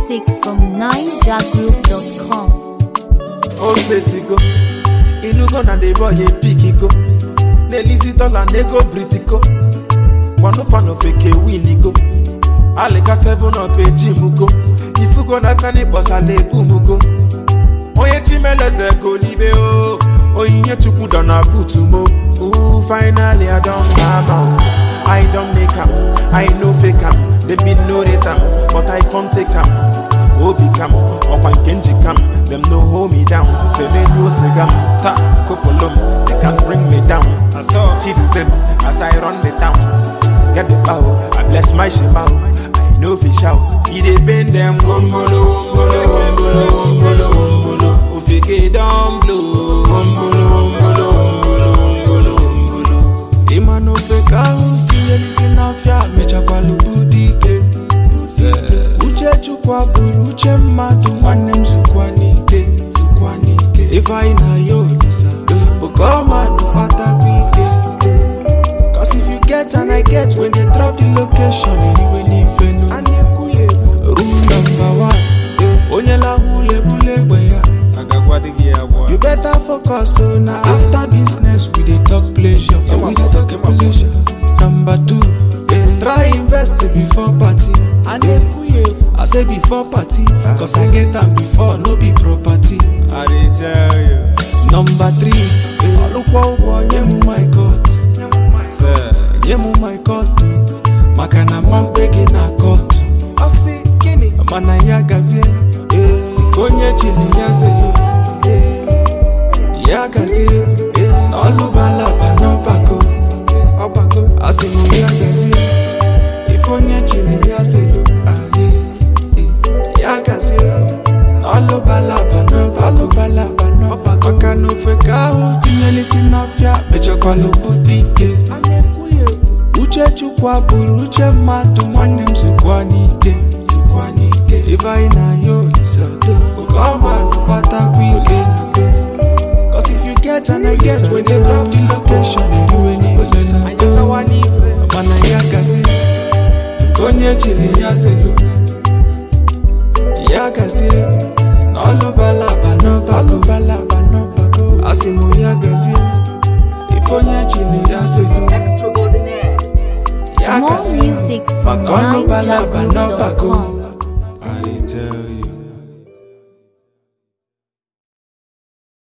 music from ninjagroup.com. old go inugo na the boy epikiko na-elisi dọla na ego britiko gwanụfanụ feke winigo alika 7 up ejimugo ifugo na feni kpọsala ebumugo onye chimeleze go n'ibe o onyinye chukwu dọ na butu mo Ooh, finally i don have am i don make am i no fake am dem bin no rate am but i come take am obi kam ọkwa nke njikam dem no hold me down femenuo siga m ta kopolom they can bring me down chidubem as i run the town get the bow i bless my shema i no fit shout e dey pain dem wombolo wombolo wombolo wombolo wombolo ofike don blow wombolo wombolo wombolo wombolo wombolo ịma na ofe ka ahụ tinyelisi n'afịa mechakwala ụdị ike uche chukwu abụrụ uche mmadụ nwanne m zukwa n'ike zukwa n'ike ifeanyị na ya olisa oke ọma nụkpatakwa ike Cause if you get and I get when they drop the location eliwe n'ife nu room number one onye lahụ ulebule egbe ya You better focus on na after business we dey talk pleasure. Yeah, we dey talk pleasure. Number two, eh, try invest before party. I I say before party, cause I get am before no be property. I dey tell you, Number three, eh, ọlụkwọ ụgwọ nye m my court, sir. nye m my court, maka na mma mkpe gị na court. Ọ sị gịnị? Mana ya gazie, eh, onye chiri ya zelu. ya gazie n'ọlụbalaba n'ọgbakọ ọgbakọ asị m ya gazie ife onye chiri ya zelu aye, eh, ya gazie n'ọlụbalaba n'ọgbakọ n'ọgbakọ maka na ofe ka ahụ tinyelisi n'ọfịa mechakwala obodo ike uche chukwu abụrụ uche mmadụ nwanne m zukwa n'ike zukwa n'ike ife anyị na ya olisa oke ọma kpatakwa ike Cause if you get and I get when they drop the location and you ain't even know Mana ya gazi Konye chile ya zelu Ya gazi N'ọlụ balaba n'ọbako balaba n'ọbako Asimu ya gazi Ifonye chile ya zelu Ya More gazi music from Maka ọlụ balaba n'ọbako ninjagroup.com.